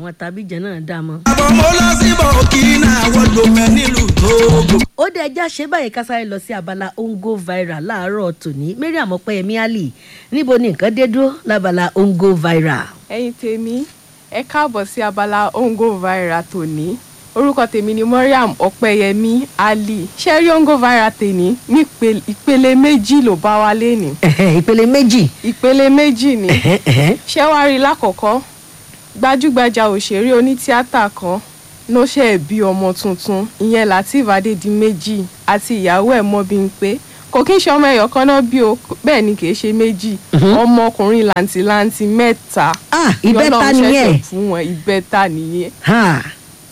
àwọn tàbíjẹ náà dá mọ́. àbọ̀ mo lọ sí burkina wọ́dọ̀ mẹ́ nílùú tóógò. ó dé ẹjá ṣe báyìí ká sáré lọ sí abala ongo viral láàárọ̀ tòní mariam ọpẹ́yẹmí ali níbo ni nǹkan dé dúró lábala ongo viral. ẹ̀yin tèmi ẹ káàbọ̀ sí abala ongo viral tòní orúkọ tèmi ni mariam ọpẹ́yẹmí ali ṣé rí ongo viral tèní ní ìpele- ìpele méjì ló bá wa léni Ẹ̀hẹ̀, ìpele méjì. ìpele méjì ni Ẹ̀hẹ̀, ẹ̀hẹ̀. ṣé wàá rí lákọ̀ọ́kọ́ gbajúgbajà òṣèré onítíátà kan ló ṣe bí ọmọ tuntun ìyẹn lateef adédìméjì àti ìyàwó ẹ̀ mọ́bíńpé kò kí n ṣe ọmọ ẹ̀yọ̀ kan náà bí o bẹ́ẹ̀ ni kì í ṣe méjì ọmọkùnrin làǹtìlanti mẹ́ta ah ni ìbẹ́ta Ọlọ́run nìyẹn. ṣẹ̀ṣẹ̀ fún wọn ìbẹ́ta nìyẹn Ha,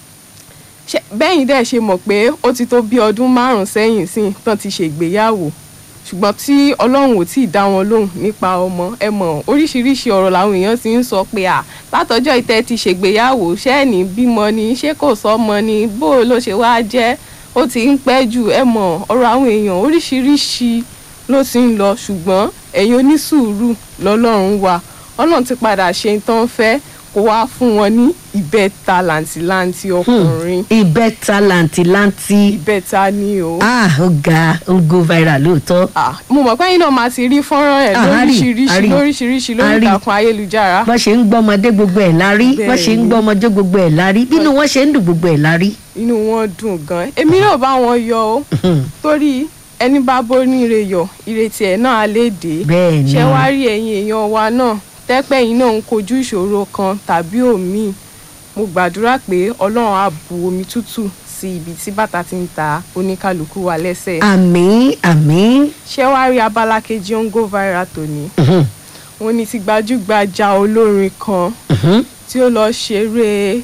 Ṣé- bẹ́yìn dẹ̀ ṣe mọ̀ pé ó ti tó bí ọdún márùn-ún sẹ́yìn sí tán ti ṣègbéyàwó ṣùgbọ́n tí ọlọ́run ò tí ì dá wọn lóhùn nípa ọmọ ẹ mọ̀ oríṣiríṣi ọ̀rọ̀ làwọn èèyàn ti ń sọ pé à látọjọ́ ìtẹ́ ti ṣègbéyàwó ṣé ẹ̀ ní bímọ ni ṣé kò sọ́mọ ni bó ló ṣe wá jẹ́ ó ti ń pẹ́ jù ẹ mọ̀ ọ̀rọ̀ àwọn èèyàn oríṣiríṣi ló ti ń lọ ṣùgbọ́n ẹ̀yin onísùúrù lọ́lọ́run wà ọlọ́run ti padà ṣe tán fẹ́ kó wá fún wọn ní ìbẹ́ta làǹtìlanti ọkùnrin ìbẹ́ta làǹtìlanti. ìbẹ́ta ni o. ah ó ga ongo viral lóòótọ́. Ah, mo mọ̀ pé ẹ̀yin náà máa ti rí fọ́nrán ẹ̀ Ah, a rí, a lóríṣiríṣi rí. lóríṣiríṣi A lórí rí. ìtàkùn ayélujára. bọ́n ṣe ń gbọ́mọdé gbogbo ẹ̀ lárí bọ́n ṣe ń Bẹ́ẹ̀ni. gbọ́mọjó gbogbo ẹ̀ lárí bínú wọn ṣe ń dùn gbogbo ẹ̀ lárí. inú wọn dùn gan èmi náà bá wọn yọ ó torí ẹni bá bóníire yọ ìrètí ẹ̀ náà á lè dé. bẹ́ẹ̀ ni ṣé wàá rí ẹ̀yin èèyàn wa náà tẹ́pẹ́ yín náà ń kojú ìṣòro kan tàbí òmíì mo gbàdúrà pé ọlọ́run á bu omi tútù sí ibi tí bàtà ti ń ta oníkálukú wa lẹ́sẹ̀. àmín àmín. ṣé wàá rí abala kejì ongo viral tòní Mhm, wọn ní ti gbajúgbajà olórin kan mhm. tí ó lọ ṣeré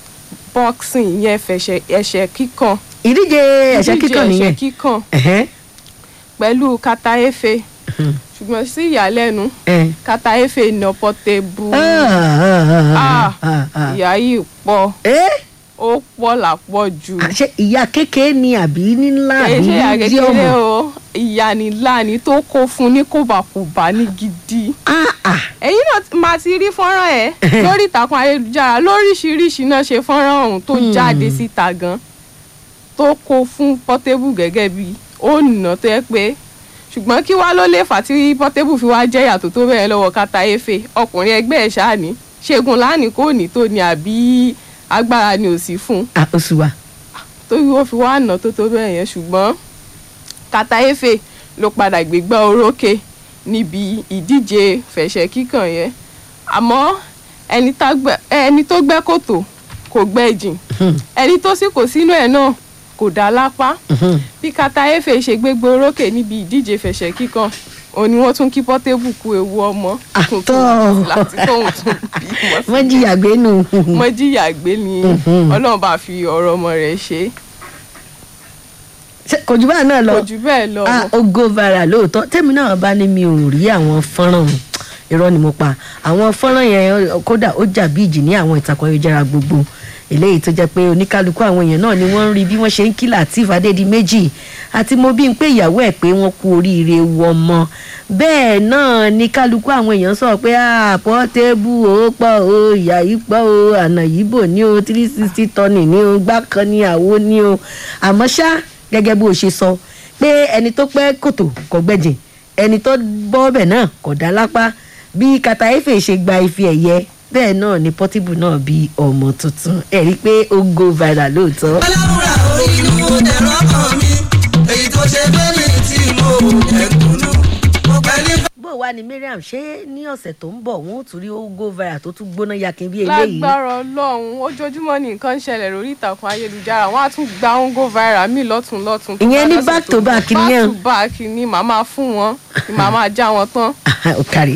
boxing yẹn fẹsẹ̀ ẹsẹ̀ kíkàn ìdíje ẹ̀ṣẹ́ ìdíje kíkàn nìyẹn. ẹsẹ̀ kíkàn Ẹ̀hẹ́, pẹ̀lú kataefe mhm, ṣùgbọ́n sí ìyàlẹ́nu ẹ̀. kataefe nà pọ́tẹ́bù Ah, ah, ah, ah, ah. ìyá yìí pọ̀ Eh? ó pọ̀ lápọ̀ jù ṣé ìyá kékeré ni àbí nílá kìí àbí ṣe ìyá ní kékeré ọmọ. o ìyá ni láàní tó kó fún ní kòbákòbá ní gidi. Ah, ah. ẹ̀yin náà ti- máa ti rí fọ́nrán ẹ̀ lórí ìtàkùn ayélujára lóríṣiríṣi náà ṣe fọ́nrán ọ̀hún tó jáde síta gan tó kó fún Portable gẹ́gẹ́ bí ó nà tó yẹ pé ṣùgbọ́n kí wá ló lè fà tí Portable fi wá jẹ́ ìyàtọ̀ tó bẹ̀rẹ̀ lọ́wọ́ kata efe ọkùnrin ẹgbẹ́ ẹ̀ ṣáà ní ṣẹ́gun láàánú kò ní tó ní àbí agbára ni ò sí fún un Ah, oṣù wa. torí ó fi wá nà tó tó bẹ́ẹ̀ yẹn ṣùgbọ́n kataefe ló padà gbégbá orókè níbi ìdíje fẹ̀sẹ̀ kíkàn yẹn àmọ́ ẹni tá gbẹ́- ẹni tó gbẹ́ kòtò kò gbẹ́ jìn ẹni tó sì kò sínú ẹ̀ náà kò dá lápá Mhm. bí kataefe ṣe gbégbá orókè níbi ìdíje fẹ̀sẹ̀ kíkàn òun ni wọ́n tún kí Portable kú ewu ọmọ tuntun Àtọ́. láti tóun tún bímọ sí wọ́n jìyà gbé nù. mọ́jíyà gbé ni ọlọ́run bá fi ọ̀rọ̀ ọmọ rẹ̀ ṣe Ṣé kò jù báyìí náà lọ. kò jù bẹ́ẹ̀ lọ. ah ó go viral lóòótọ́ tèmi náà bá ní mi ò rí àwọn fọ́nrán irọ́ ni mo pa àwọn fọ́nrán yẹn kódà ó jà bí ìjì ní àwọn ìtàkùn ayélujára gbogbo eléyìí tó jẹ́ pé oníkálukú àwọn èèyàn náà ni wọ́n ń rí bí wọ́n ṣe ń kí Lateef Adédìméjì àti mo bí n pé ìyàwó ẹ̀ pé wọ́n kú oríire wọmọ bẹ́ẹ̀ náà ni kálukú àwọn èèyàn sọ pé ah Portable ó pọ̀ o ìyá yìí pọ̀ o àná yìí bò ní o three sixty tọ́nì ní o gbákan ní àwo ní o àmọ́ ṣá gẹ́gẹ́ bó o ṣe sọ pé ẹni tó pẹ́ kòtò kò gbẹ̀jìn ẹni tó bọ́ ọbẹ̀ náà kò dá lápá bí kataefe ṣe gba ife ẹ̀yẹ bẹ́ẹ̀ náà ni Portable náà bí ọmọ tuntun ẹ̀ rí i pé ó go viral lóòótọ́. aláwùrà orí inú ẹ̀rọ ọkàn mi èyí tó ṣe fẹ́mi tí mo ẹ̀kúnnú mo pẹ́ ní. bó o wá ní Mariam ṣé ní ọ̀sẹ̀ tó ń bọ̀ wọ́n ó tún rí ó go viral tó tún gbóná yakin bí eléyìí. lágbára ọlọ́run ojoojúmọ́ ni nǹkan ń ṣẹlẹ̀ lórí ìtàkùn ayélujára wọ́n á tún gba ongo viral míì lọ́tún lọ́tún. tó Ìyẹn bá ní dọ̀sẹ̀ back tó to ń bọ̀. back ni yẹn. back to back ni màá máa fún wọn ni màá máa já wọn tán. ó kárí